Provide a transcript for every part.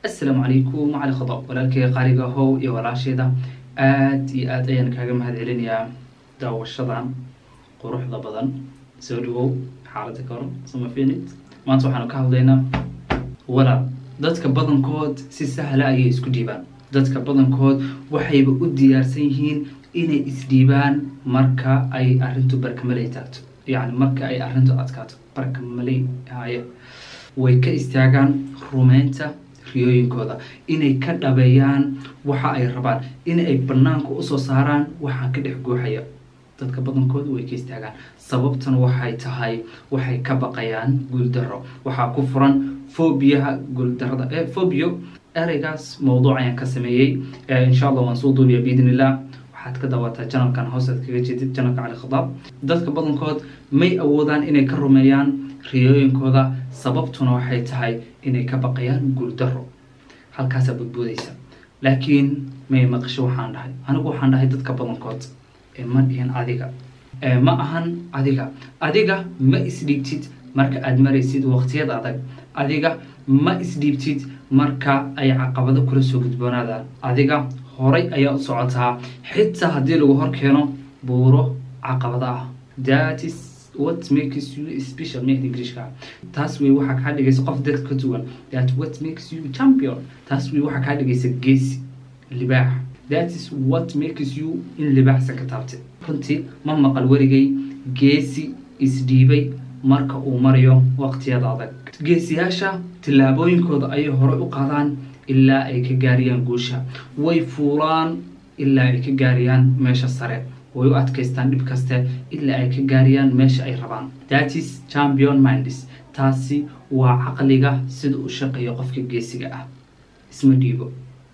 assalaamu calaykum cali khadab walaalkay qaaliga how iyo walaasheeda aada iyo aada ayaan kaaga mahad celinayaa daawashadan quruxda badan soo dhawow xaaladda ka hor samafinid maanta waxaanu ka hadlaynaa walaal dadka badankood si sahla ayay isku dhiibaan dadka badankood waxayba u diyaarsan yihiin inay isdhiibaan marka ay arrintu barkamaley taagto yacni marka ay arrintu adkaato barkamaley haye way ka istaagaan rumeynta riyooyinkooda inay ka dhabeeyaan waxa ay rabaan in ay banaanka usoo saaraan waxaan ka dhex guuxaya dadka badankooda way ka istaagaan sababtan waxay tahay waxay ka baqayaan guuldaro waxaa ku furan fobiyaha guuldarada e fobio ereygaas mowduuc ayaan ka sameeyey insha allah waan soo duubiya biidn illah waxaad ka daawataa janalkan hoosead kaga jeedid janalka cali khadaab dadka badankood may awoodaan inay ka rumeeyaan riyooyinkooda sababtuna waxay tahay inay ka baqayaan guuldaro halkaasaa badboodaysa laakiin may maqasho waxaan dhahay anigu waxaan dhahay dadka badankood ee ma dhihin adiga ma ahan adiga adiga ma isdhiibtid marka aada maraysid waqtiyad adag adiga ma isdhiibtid marka ay caqabado kula soo gudboonaadaan adiga horay ayaa u socotaa xitaa haddii lagu hor keeno buuro caqabado ah thatis what makes you special mid englishka taas wey waxaa kaa dhigaysa qof dad ka duwan that what makes you champion taas wey waxaa kaa dhigaysa geesi libaax that is what makes you in libaaxsa ka taabtay runtii ma maqal werigay geesi isdhiibay marka uu marayo waqtiyada adag geesiyaasha tillaabooyinkooda ayay horey u qaadaan ilaa ay ka gaariyaan guusha way fuulaan ilaa ay ka gaariyaan meesha sare way u adkaystaan dhib kaste ilaa ay ka gaariyaan meesha ay rabaan thatis champion minds taasi waa caqliga sida u shaqeeya qofka geesiga ah isma dhiibo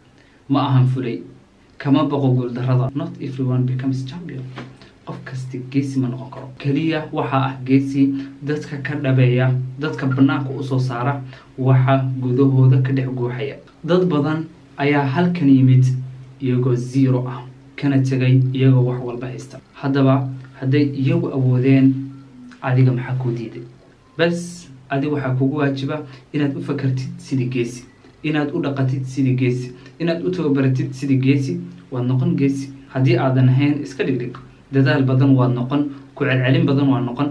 ma ahan fulay kama baqo guuldarada not everyone becomes champion qof kasta geesi ma noqon karo keliya waxaa ah geesi dadka ka dhabeeya dadka banaanka usoo saara waxa gudahooda ka dhex guuxaya dad badan ayaa halkan yimid iyagoo zero ah kana tegay iyagoo wax walba haysta haddaba hadday iyagu awoodeen adiga maxaa kuu diiday bas adiga waxaa kugu waajiba inaad u fakartid sidii geesi inaad u dhaqatid sidii geesi inaad u tababaratid sidii geesi waad noqon geesi haddii aadan ahayn iska dhigdhig dadaal badan waad noqon ku celcelin badan waad noqon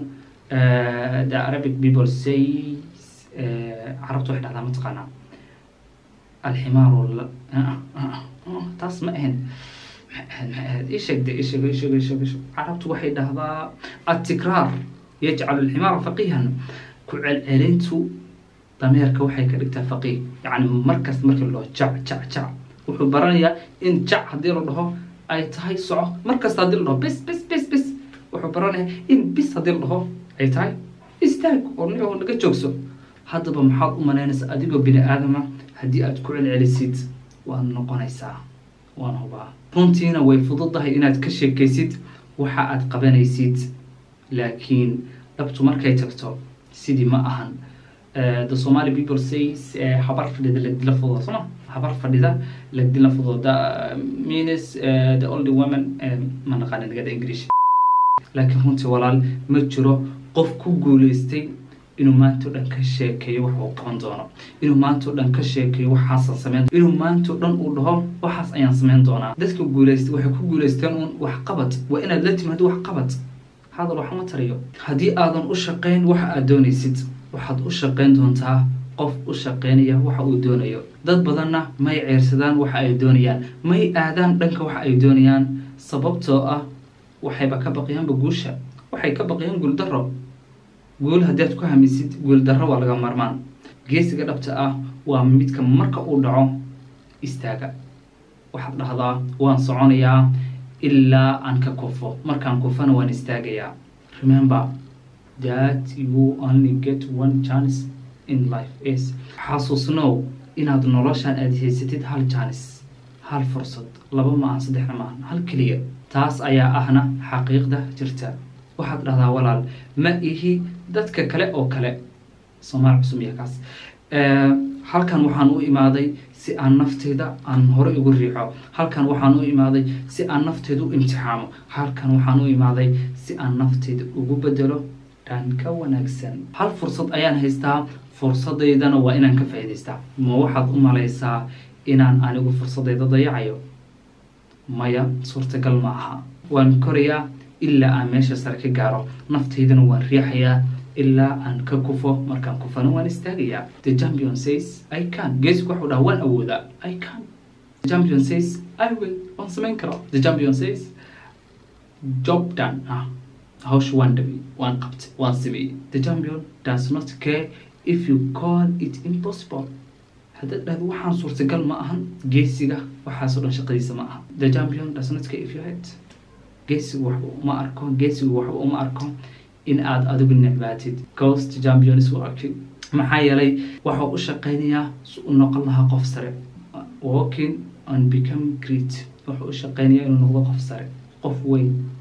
the arabic people say carabtu waxay dhahdaa mataqaanaa alximaaru taas ma ahayn isheg de isheg isheg isheg isheg carabtu waxay dhahdaa atikraar yajcalu alximaara faqiihan ku celcelintu dameerka waxay ka dhigtaa faqiih yacni markasta markii la dhaho jac jac jac wuxuu baranayaa in jac haddii la dhaho ay tahay soco markasta haddii la dhaho bis bis bis bis wuxuu baranayaa in bis haddii la dhaho ay tahay istaag oo nicoo naga joogso haddaba maxaad u malaynaysaa adigoo bini aadama haddii aad ku celcelisid waad noqonaysaa waan hubaa runtiina way fududahay inaad ka sheekaysid waxa aad qabanaysid laakiin dhabtu markay tagto sidii ma ahan the somali people says habar fadhida lagdila fududa sooma habar fadhida lagdila fududa means the only woman ma naqaana nagada english laakiin runtii walaal ma jiro qof ku guuleystay inuu maantao dhan ka sheekeeyo wax uu qaban doono inuu maantao dhan ka sheekeeyo waxaasan sameyn inuu maantao dhan uu dhaho waxaas ayaan sameyn doonaa dadka guuleystay waxay ku guuleysteen uun wax qabad waa inaad la timaado wax qabad hadal waxma tariyo haddii aadan u shaqayn waxa aad doonaysid waxaad u shaqayn doontaa qof u shaqaynaya waxa uu doonayo dad badanna may ceyrsadaan waxa ay doonayaan may aadaan dhanka waxa ay doonayaan sababtoo ah waxayba ka baqiyaanba guusha waxay ka baqiyaan guuldaro guul haddaad ku hamisid guuldarro waa laga marmaan geesiga dhabta ah waa midka marka uu dhaco istaaga waxaad dhahdaa waan soconayaa ilaa aan ka kufo markaan kufana waan istaagayaa remember that you only get one chance in life is xasuusnow inaad noloshan aada haysatid hal jaanis hal fursad laba ma ahan saddexna ma ahan hal keliya taas ayaa ahna xaqiiqda jirta waxaad dhahdaa walaal ma ihi dadka kale oo kale soomaal cusub iyo kaas halkan waxaan u imaaday si aan nafteyda aan hore ugu riixo halkan waxaan u imaaday si aan nafteyda u imtixaamo halkan waxaan u imaaday si aan nafteyda ugu bedelo dhan ka wanaagsan hal fursad ayaan haystaa fursadaydana waa inaan ka faa'iidaystaa ma waxaad u malaysaa inaan anigu fursadayda dayacayo maya suurtagal ma aha waan korayaa ilaa aan meesha sare ka gaaro naftaydana waan riixayaa ilaa aan ka kufo markaan kufana waan istaagayaa the champion says i can geesigu waxuu dhaha waan awoodaa i can the champion says i will waan samayn karaa the champion says job done ah hawsha waan dhabi waan qabtay waan sameeyey the champion does not care if you call it impossible haddaad dhahdo waxaan suurtagal ma ahan geesiga waxaasoo dhan shaqadiisa ma aha the champion does not care if you had geesigu waxba uma arko geesigu waxba uma arko in aad adigu necbaatid coast champions u arkay maxaa yeelay waxuu u shaqaynayaa si u noqon lahaa qof sare walking and become great wuxuu u shaqaynayaa inuu noqdo qof sare qof weyn